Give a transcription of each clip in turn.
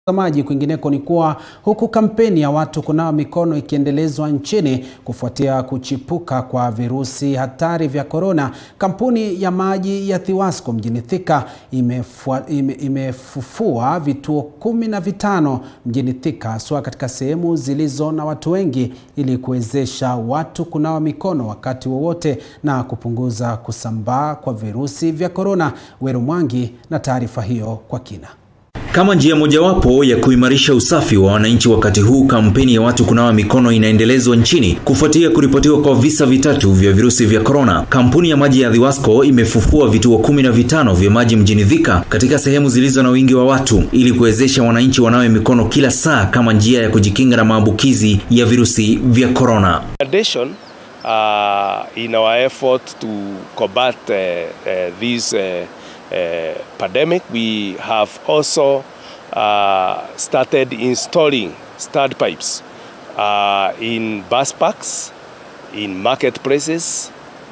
Maji kwingineko ni kuwa huku kampeni ya watu kunawa mikono ikiendelezwa nchini kufuatia kuchipuka kwa virusi hatari vya korona, kampuni ya maji ya Thiwasco mjini Thika imefua, ime, imefufua vituo kumi na vitano mjini Thika haswa katika sehemu zilizo na watu wengi ili kuwezesha watu kunawa mikono wakati wowote na kupunguza kusambaa kwa virusi vya korona. Weru Mwangi na taarifa hiyo kwa kina. Kama njia mojawapo ya kuimarisha usafi wa wananchi wakati huu, kampeni ya watu kunawa mikono inaendelezwa nchini kufuatia kuripotiwa kwa visa vitatu vya virusi vya korona. Kampuni ya maji ya Thiwasco imefufua vituo kumi na vitano vya maji mjini Thika katika sehemu zilizo na wingi wa watu ili kuwezesha wananchi wanawe mikono kila saa kama njia ya kujikinga na maambukizi ya virusi vya korona. addition, uh, in our effort to combat uh, uh, this uh, uh, pandemic, we have also uh, started installing stud pipes uh, in bus parks, in marketplaces,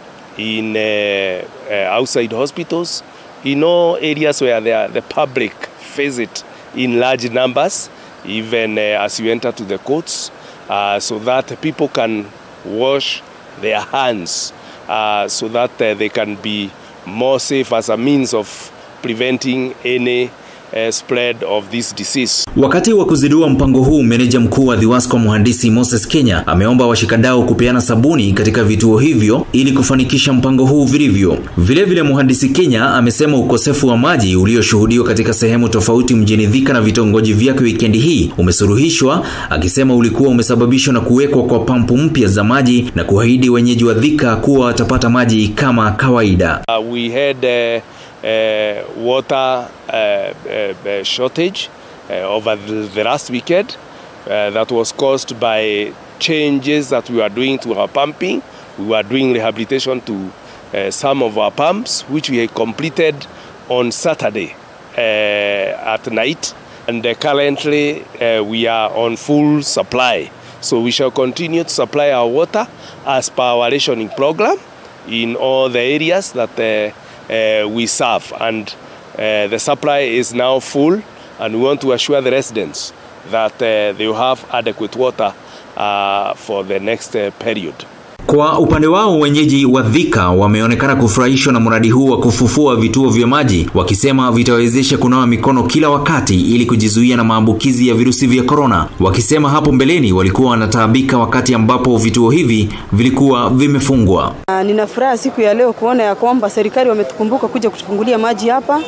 in uh, uh, outside hospitals, in all areas where the, the public visit in large numbers, even uh, as you enter to the courts, uh, so that people can wash their hands uh, so that uh, they can be more safe as a means of preventing any uh, spread of this disease. Wakati wa kuzindua mpango huu, meneja mkuu wa Thiwasco mhandisi Moses Kenya ameomba washikadau kupeana sabuni katika vituo hivyo ili kufanikisha mpango huu vilivyo. Vilevile, mhandisi Kenya amesema ukosefu wa maji ulioshuhudiwa katika sehemu tofauti mjini Thika na vitongoji vyake wikendi hii umesuluhishwa, akisema ulikuwa umesababishwa na kuwekwa kwa pampu mpya za maji na kuahidi wenyeji wa Thika kuwa watapata maji kama kawaida. Uh, we had uh, uh, water uh, uh, shortage uh, over the, the last weekend uh, that was caused by changes that we were doing to our pumping. We were doing rehabilitation to uh, some of our pumps, which we had completed on Saturday uh, at night. And uh, currently uh, we are on full supply. So we shall continue to supply our water as per our rationing program in all the areas that uh, uh, we serve. And uh, the supply is now full, and we want to assure the residents that uh, they will have adequate water uh, for the next uh, period. Kwa upande wao wenyeji wa Thika wameonekana kufurahishwa na mradi huu wa kufufua vituo vya maji, wakisema vitawezesha kunawa mikono kila wakati ili kujizuia na maambukizi ya virusi vya korona, wakisema hapo mbeleni walikuwa wanataabika wakati ambapo vituo hivi vilikuwa vimefungwa. Uh, nina furaha siku ya leo kuona ya kwamba serikali wametukumbuka kuja kutufungulia maji hapa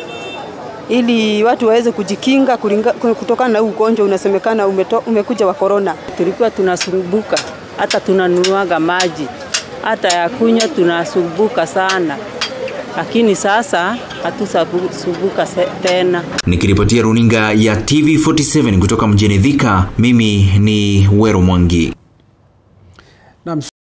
ili watu waweze kujikinga kulinga, kutokana na huu ugonjwa unasemekana umeto, umekuja wa korona. Tulikuwa tunasumbuka hata tunanunuaga maji hata ya kunywa tunasumbuka sana, lakini sasa hatusumbuka tena. Nikiripotia runinga ya TV47 kutoka mjini Thika, mimi ni Wero Mwangi.